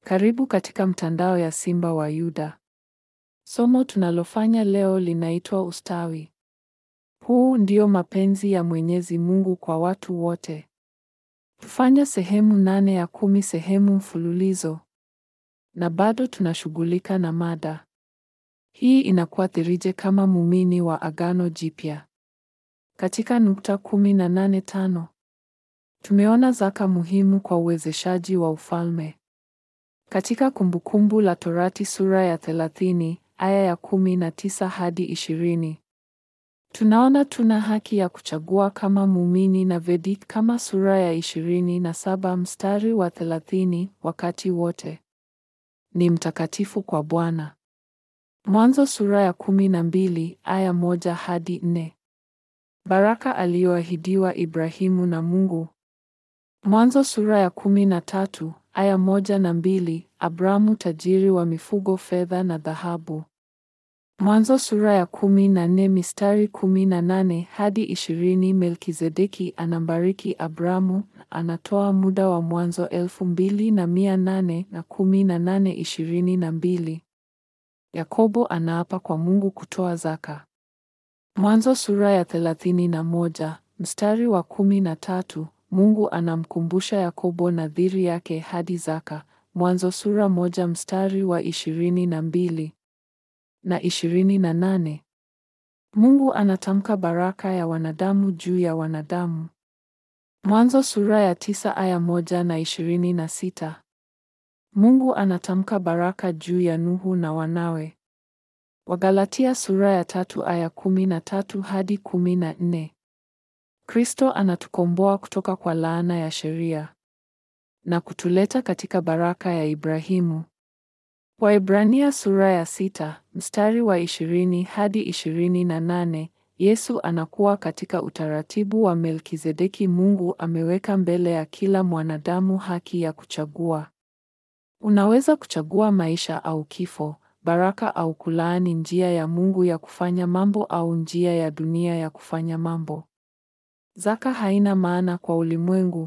Karibu katika mtandao ya Simba wa Yuda. Somo tunalofanya leo linaitwa ustawi. Huu ndio mapenzi ya Mwenyezi Mungu kwa watu wote. Tufanya sehemu nane ya kumi sehemu mfululizo. Na bado tunashughulika na mada. Hii inakuathirije kama muumini wa Agano Jipya? Katika nukta kumi na nane tano. Tumeona zaka muhimu kwa uwezeshaji wa ufalme. Katika Kumbukumbu la Torati sura ya thelathini aya ya kumi na tisa hadi ishirini tunaona tuna haki ya kuchagua kama muumini na Vedik kama sura ya ishirini na saba mstari wa thelathini wakati wote ni mtakatifu kwa Bwana. Mwanzo sura ya kumi na mbili aya moja hadi nne baraka aliyoahidiwa Ibrahimu na Mungu. Mwanzo sura ya kumi na tatu aya moja na mbili Abramu tajiri wa mifugo, fedha na dhahabu. Mwanzo sura ya kumi na nne mistari kumi na nane hadi ishirini Melkizedeki anambariki Abramu, anatoa muda wa Mwanzo elfu mbili na mia nane na kumi na nane ishirini na mbili Yakobo anaapa kwa Mungu kutoa zaka. Mwanzo sura ya thelathini na moja mstari wa kumi na tatu Mungu anamkumbusha Yakobo nadhiri yake hadi zaka. Mwanzo sura moja mstari wa ishirini na mbili na ishirini na nane Mungu anatamka baraka ya wanadamu juu ya wanadamu. Mwanzo sura ya tisa aya moja na ishirini na sita Mungu anatamka baraka juu ya Nuhu na wanawe. Wagalatia sura ya tatu aya kumi na tatu hadi kumi na nne Kristo anatukomboa kutoka kwa laana ya sheria na kutuleta katika baraka ya Ibrahimu. Waebrania sura ya sita mstari wa ishirini hadi ishirini na nane Yesu anakuwa katika utaratibu wa Melkizedeki. Mungu ameweka mbele ya kila mwanadamu haki ya kuchagua. Unaweza kuchagua maisha au kifo, baraka au kulaani, njia ya Mungu ya kufanya mambo au njia ya dunia ya kufanya mambo. Zaka haina maana kwa ulimwengu,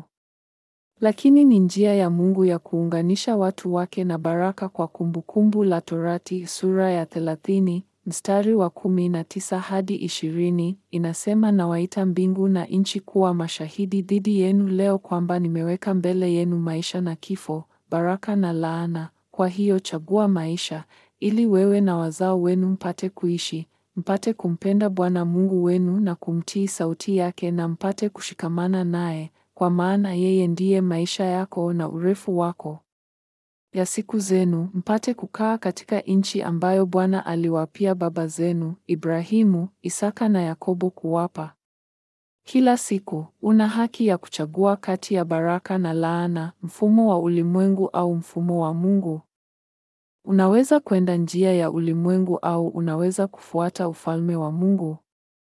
lakini ni njia ya Mungu ya kuunganisha watu wake na baraka. Kwa Kumbukumbu la Torati sura ya thelathini mstari wa kumi na tisa hadi ishirini inasema, nawaita mbingu na nchi kuwa mashahidi dhidi yenu leo kwamba nimeweka mbele yenu maisha na kifo, baraka na laana. Kwa hiyo chagua maisha, ili wewe na wazao wenu mpate kuishi mpate kumpenda Bwana Mungu wenu na kumtii sauti yake, na mpate kushikamana naye, kwa maana yeye ndiye maisha yako na urefu wako ya siku zenu, mpate kukaa katika nchi ambayo Bwana aliwapia baba zenu Ibrahimu, Isaka na Yakobo kuwapa. Kila siku una haki ya kuchagua kati ya baraka na laana, mfumo wa ulimwengu au mfumo wa Mungu. Unaweza kwenda njia ya ulimwengu au unaweza kufuata ufalme wa Mungu.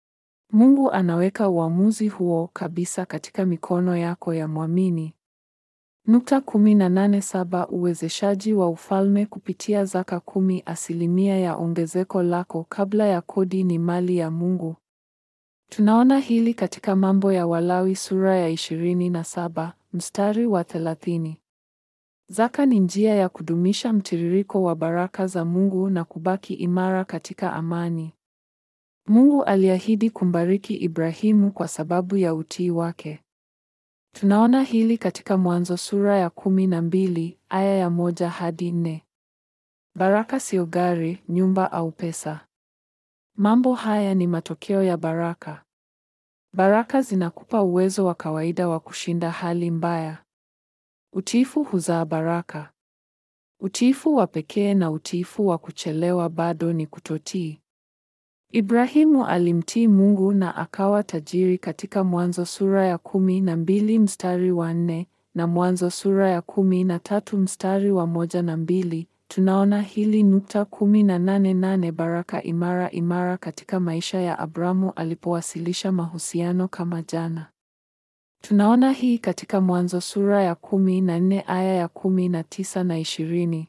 Mungu anaweka uamuzi huo kabisa katika mikono yako ya mwamini. Nukta kumi na nane saba uwezeshaji wa ufalme kupitia zaka kumi asilimia ya ongezeko lako kabla ya kodi ni mali ya Mungu. Tunaona hili katika Mambo ya Walawi sura ya ishirini na saba mstari wa thelathini. Zaka ni njia ya kudumisha mtiririko wa baraka za Mungu na kubaki imara katika amani. Mungu aliahidi kumbariki Ibrahimu kwa sababu ya utii wake. Tunaona hili katika Mwanzo sura ya kumi na mbili aya ya moja hadi nne. Baraka sio gari, nyumba au pesa. Mambo haya ni matokeo ya baraka. Baraka zinakupa uwezo wa kawaida wa kushinda hali mbaya. Utiifu huzaa baraka. Utiifu wa pekee na utiifu wa kuchelewa bado ni kutotii. Ibrahimu alimtii Mungu na akawa tajiri katika Mwanzo sura ya kumi na mbili mstari wa nne na Mwanzo sura ya kumi na tatu mstari wa moja na mbili. Tunaona hili nukta kumi na nane nane baraka imara imara katika maisha ya Abramu alipowasilisha mahusiano kama jana. Tunaona hii katika Mwanzo sura ya kumi na nne aya ya kumi na tisa na ishirini.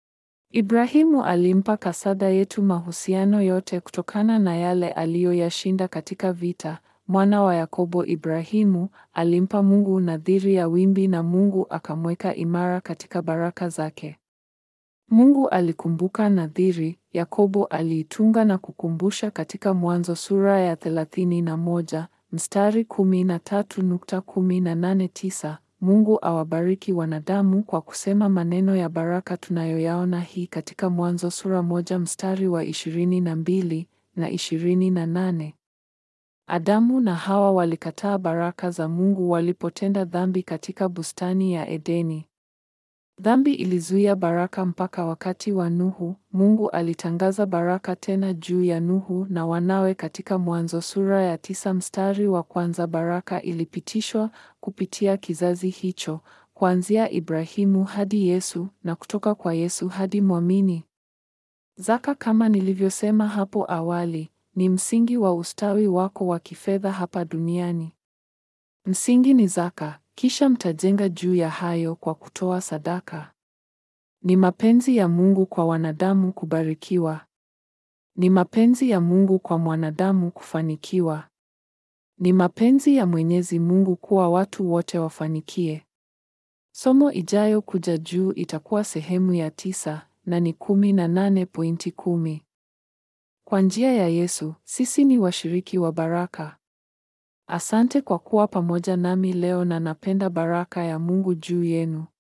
Ibrahimu alimpa kasada yetu mahusiano yote kutokana na yale aliyoyashinda katika vita. Mwana wa Yakobo Ibrahimu alimpa Mungu nadhiri ya wimbi na Mungu akamweka imara katika baraka zake. Mungu alikumbuka nadhiri, Yakobo aliitunga na kukumbusha katika Mwanzo sura ya 31 mstari 13.189. Mungu awabariki wanadamu kwa kusema maneno ya baraka tunayoyaona hii katika Mwanzo sura moja mstari wa 22 na 28. Adamu na Hawa walikataa baraka za Mungu walipotenda dhambi katika bustani ya Edeni. Dhambi ilizuia baraka mpaka wakati wa Nuhu. Mungu alitangaza baraka tena juu ya Nuhu na wanawe katika Mwanzo sura ya tisa mstari wa kwanza. Baraka ilipitishwa kupitia kizazi hicho, kuanzia Ibrahimu hadi Yesu na kutoka kwa Yesu hadi mwamini. Zaka, kama nilivyosema hapo awali, ni msingi wa ustawi wako wa kifedha hapa duniani. Msingi ni zaka, kisha mtajenga juu ya hayo kwa kutoa sadaka. Ni mapenzi ya Mungu kwa wanadamu kubarikiwa. Ni mapenzi ya Mungu kwa mwanadamu kufanikiwa. Ni mapenzi ya Mwenyezi Mungu kuwa watu wote wafanikie. Somo ijayo kuja juu itakuwa sehemu ya tisa na ni kumi na nane pointi kumi. Kwa njia ya Yesu, sisi ni washiriki wa baraka. Asante kwa kuwa pamoja nami leo na napenda baraka ya Mungu juu yenu.